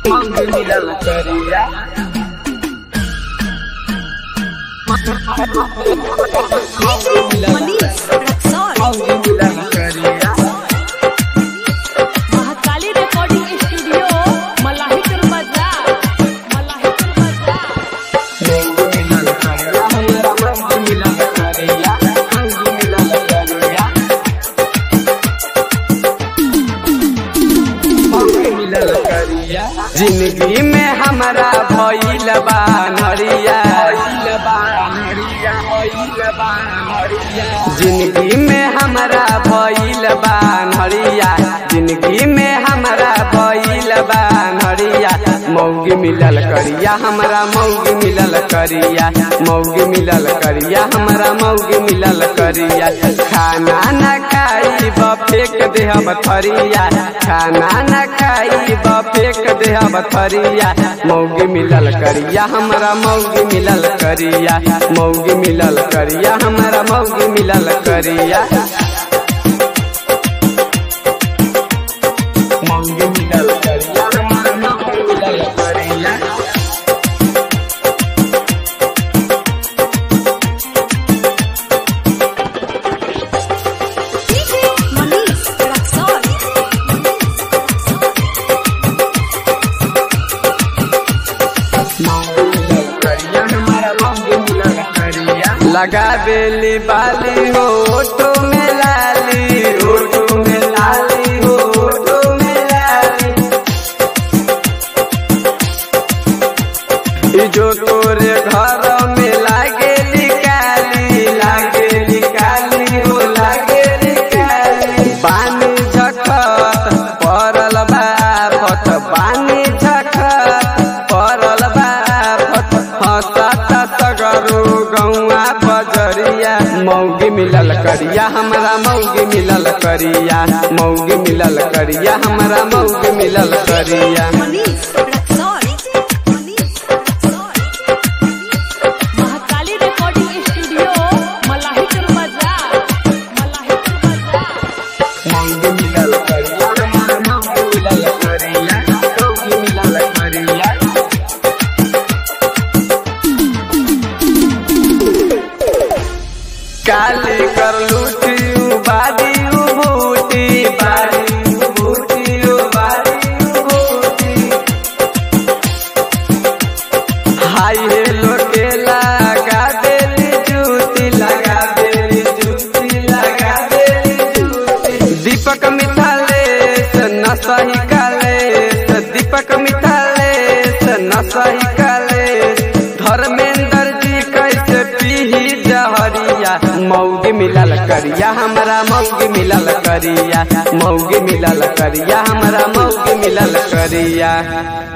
मौगी मिलल करिया मनीष रक्सौल मौगी मिलल करिया महाकाली रिकॉर्डिंग स्टूडियो मलाहिकर बाजार मलाहिकर बाजार मौगी मिलल करिया हमरा मौगी मिलल करिया मौगी मिलल करिया मौगी मिलल करिया जिंदगी में हमारा भइल बा नरिया भइल बा नरिया भइल बा नरिया जिंदगी में हमारा भइल बा नरिया जिंदगी में हमारा भइल बा नरिया मौगी मिलल करिया हमरा मौगी मिलल करिया मौगी मिलल करिया हमरा मौगी मिलल करिया खाना न खाई फेक देहब थरिया खाना न खाई फेक देहब थरिया मौगी मिलल करिया हमरा मौगी मिलल करिया मौगी मिलल करिया हमरा मौगी मिलल करिया मौगी मिलल करिया हमरा मौगी मिलल करिया डीजे मनीष रक्सौल लगा बेली बाली हो ओटो में लाली ओटो में लाली हो ओटो में लाली ई जो तोरे घर में लागे निकाली लागे निकाली हो लागे निकाली पानी झखत परल बाफत पानी झखत परल बाफत हंसत सगरो गौआ बजरिया मौगी मिलल करिया हमरा मौगी मिलल करिया मौगी मिलल करिया हमरा मौगी मिलल करिया मनीष रक्सौल मनीष रक्सौल महाकाली रिकॉर्डिंग स्टूडियो मलाहिकर बाजार मलाहिकर बाजार मौगी मिलल करिया हमरा मौगी मिलल करिया मौगी मिलल करिया काली कर लूटी बादी बूटी बादी बूटी बादी बूटी हाय हेलो के लगा देली जूती लगा देली जूती लगा देली जूती दीपक मिथालेश न सही कालेश दीपक मिथालेश न सही कालेश धर्मेंद्र जी कैसे पीही जहरिया मौगी मिलल करिया हमरा मौगी मिलल करिया मौगी मिलल करिया हमरा मौगी मिलल करिया